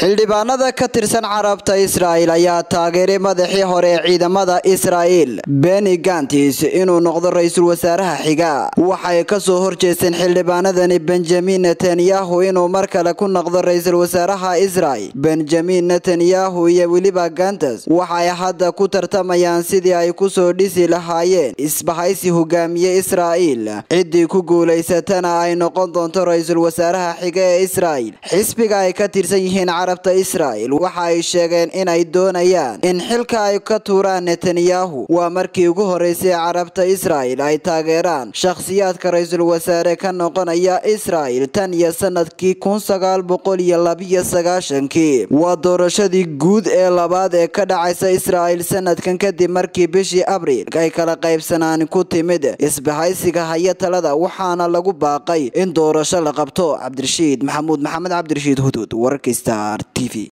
xildhibaanada ka tirsan carabta israa'il ayaa taageeray madaxii hore ee ciidamada israa'il beni gantis inuu noqdo ra-iisul wasaaraha xiga waxay kasoo horjeesteen xildhibaanadani benjamin netanyahu inuu mar kale ku noqdo ra-iisul wasaaraha israa'il benjamin netanyahu iyo weliba gantes waxay hadda ku tartamayaan sidii ay kusoo dhisi lahaayeen isbahaysi hogaamiye israa'il ciddii ku guulaysatana ay noqon doonto ra-iisul wasaaraha xiga ee israa'il xisbiga ay ka tirsan yihiin carabta israa'il waxa ay sheegeen inay doonayaan in xilka ay ka tuuraan netanyahu waa markii ugu horeysay carabta israa'il ay taageeraan shakhsiyaadka ra-iisul wasaare ka noqonaya israa'il tan iyo sanadkii kun sagaal boqol iyo labiyo sagaashankii waa doorashadii guud ee labaad ee ka dhacaysa israa'il sanadkan kadib markii bishii abriil ay kala qaybsanaan ku timid isbahaysiga haya talada waxaana lagu baaqay in doorasho la qabto cabdirashiid maxamuud maxamed cabdirashiid hudud wararka star t v